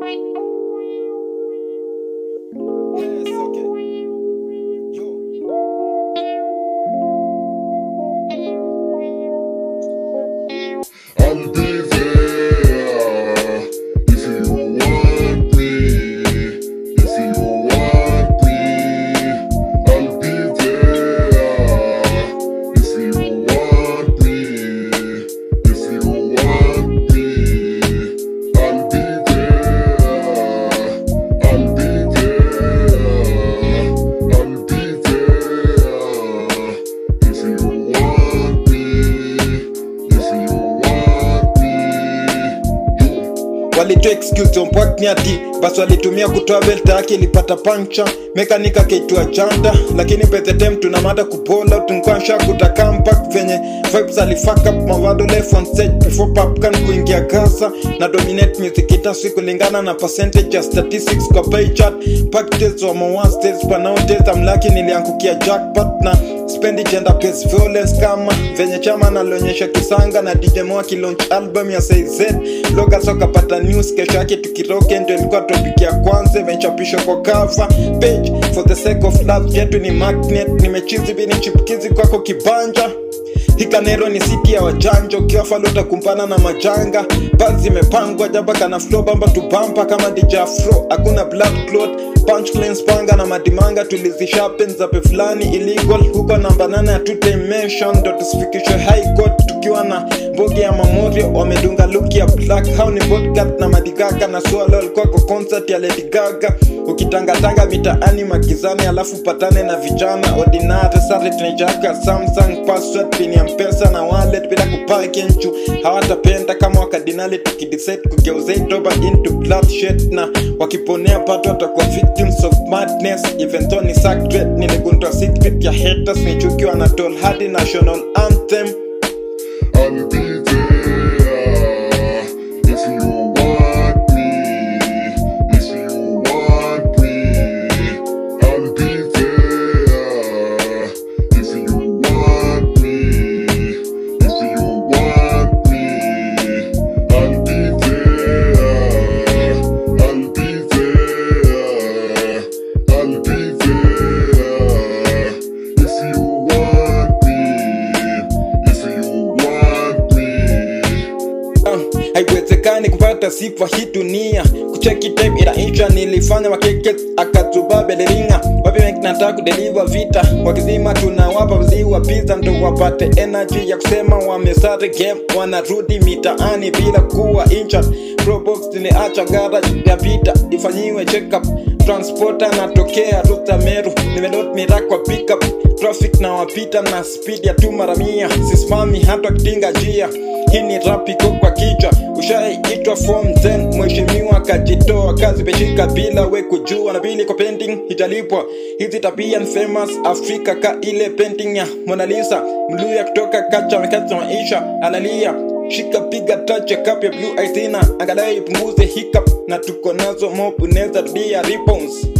Yes, okay. Yo. I'll be there if you want me. If you want me, I'll be there. If you want me, if you want me, I'll be there. I'll be there. I'll be there. If you want me, if you want me, walitoa excuse on point ati basi walitumia kutoa belt yake ilipata puncture mekanika kaitua janta lakini by the time tuna mada kupola tunkwasha kutakampak venye vibes alifuck up mavado left on stage before popcorn kuingia gasa na dominate music itasi kulingana na percentage ya statistics kwa pay chart packages wa mawan states pa nowadays I'm lucky niliangukia jackpot na spendi gender based violence kama venye chama nalionyesha kisanga na DJ Mo akilaunch album ya CZ Logos wakapata news kesho yake tukiroke ndio ilikuwa topic ya kwanza imechapishwa kwa cover page for the sake of love yetu ni magnet nimechizi bini chipukizi kwako kibanja hikanero ni siti ya wajanja ukiwa falo utakumbana na majanga basi zimepangwa jaba kana flow bamba tubampa kama DJ Afro hakuna blood clot punchlines panga na madimanga tulizishapen zape fulani illegal huko namba nane ya two dimension ndo tusifikishwe high court tukiwa na mbogi ya mamorio wamedunga look ya black hao ni podcast na madigaga na swalo alikuwa kwa concert ya Lady Gaga ukitangatanga mitaani magizani alafu patane na vijana ordinary sare tunaichaka Samsung password pin ya mpesa na wallet bila kupaki nchu hawatapenda kama wakadinali tukidecide kugeuza itoba into bloodshed na wakiponea pato watakuwa victims of madness even though ni sacred niligundua secret ya haters nichukiwa na tol hadi national anthem I'll be there if you want me. If you want me, I'll be there. If you want me, if you want me, I'll be there. I'll be there. I'll be there. If you want me, if you want me. Ah, haiwezekani kupata sifa hii dunia kucheki time inaisha nilifanya wakeke akazuba beleringa wapi wengi nataka kudeliva vita wakizima tunawapa ziwa pizza ndo wapate energy ya kusema wamesare game wanarudi mitaani bila kuwa injured probox niacha gara ya vita ifanyiwe check up transporter natokea ruta meru nimelot mirak kwa pickup traffic na wapita na speed ya tu mara mia sisimami hata kitinga njia hii ni rap iko kwa kichwa ushaiitwa form 10 mheshimiwa akajitoa kazi peshika bila we kujua na bili kwa pending hijalipwa hizi tabia ni famous afrika ka ile painting ya Mona Lisa mluya kutoka kacha mekazi maisha analia shika piga touch ya cup ya blue aisina angalau ipunguze hiccup na tuko nazo mob unaweza rudia rebounds